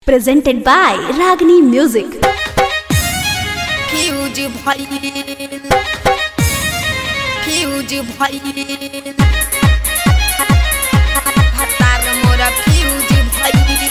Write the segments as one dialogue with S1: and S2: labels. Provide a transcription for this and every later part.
S1: presented by Ragini Music.
S2: Fuse भइल fuse भइल हतार मोरा फ्यूज भइल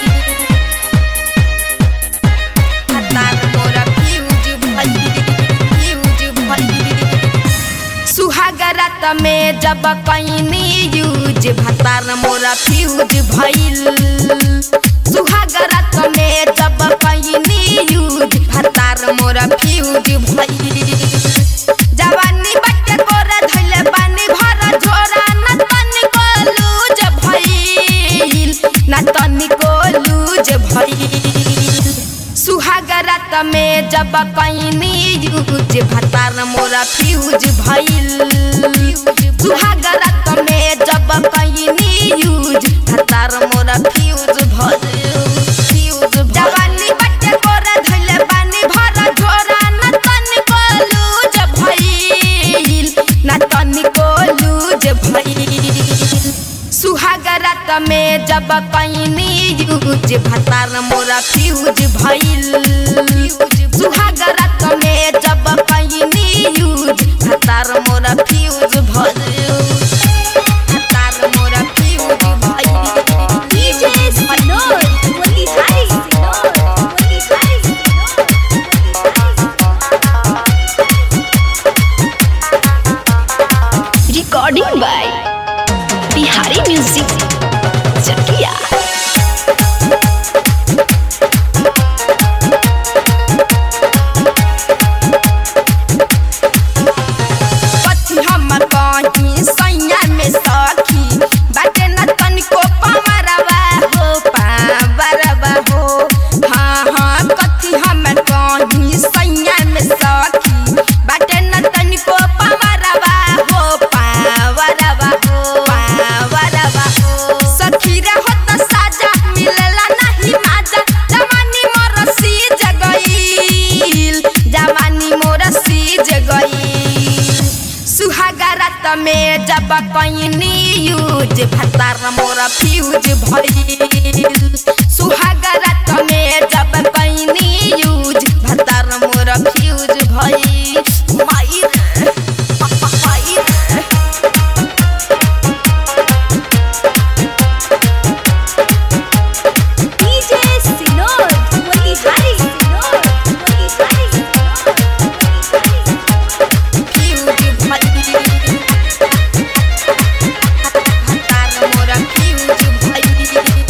S2: हतार मोरा फ्यूज भइल फ्यूज भइल सुहागरात में जब कैनी यूज भतार मोरा फ्यूज भइल सुहागरात में जब कैनी यूज भतार मोरा फ्यूज भइल जवानी बट्टे कोरा धइले बानी भर झोरा न तनिको लूज भइल न तनिको लूज भइल सुहागरात में जब कैनी यूज भतार मोरा फ्यूज भइल सुहागरात में जब कैनी यूज भतार मोरा फ्यूज भइल फ्यूज जवानी बट्टे कोरा धइले बानी भर झोरा न तनिको लूज भइल न तनिको लूज भइल सुहागरात में जब कैनी यूज भतार मोरा फ्यूज भइल सुहागरात में जब कैनी यूज भतार मोरा फ्यूज भइल भतार मोरा फ्यूज भइल फ्यूज भइल
S1: Recording by Bihari Music. Chakia.
S2: कथी हम कहीं सैया में सखी बाटे न तनिको पवरवा हो पावरवा हो हाँ हाँ कथी हम कहीं सैया में सखी बाटे न तनिको पवरवा हो पावरवा हो पावरवा हो सखी रे हो त साजा मिलला नहीं माजा जवानी मोर सीज गईल जवानी मोर सीज गईल सुहागरात में जब कैनी यूज भतार मोरा फ्यूज भइल सुहागरात में जब कैनी यूज भतार मोरा फ्यूज भइल माई रे, माई रे। फ्यूज भइल हतार मोरा फ्यूज भइल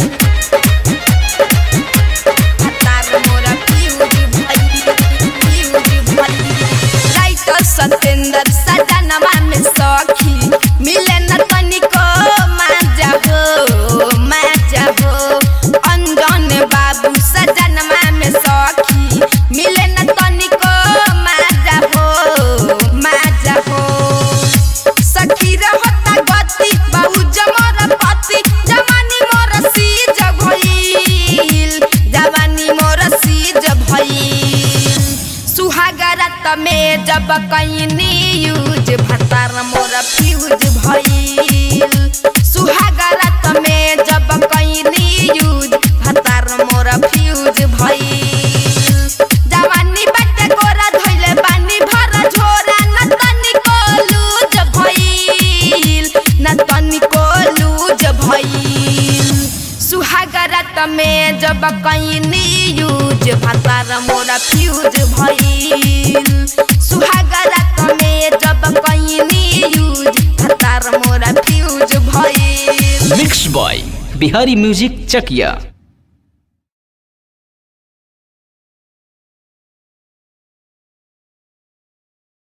S2: हतार मोरा फ्यूज भइल फ्यूज भइल राइटर सतेंद्र सजनवा में सखी मिले न तनिको माजा हो माजा हो अंजन बाबू सजनवा में सखी मिले न तनिको माजा हो माजा हो सखी रहता गति बहु जमर पति जवानी मोर सीज भइल जवानी मोर सीज भइल सुहागरात में जब कैनी यूज भतार मोर फ्यूज भइल सुहागरात में जब कैनी यूज भतार मोर फ्यूज भइल जवानी बट्टे कोरा धइले बानी भर झोरा न तनिको लूज भइल न तनिको लूज भइल सुहागरात में जब कैनी यूज भतार मोरा फ्यूज भइल सुहागरात में जब कैनी यूज भतार मोरा फ्यूज भइल
S3: mix by Bihari music Chakiya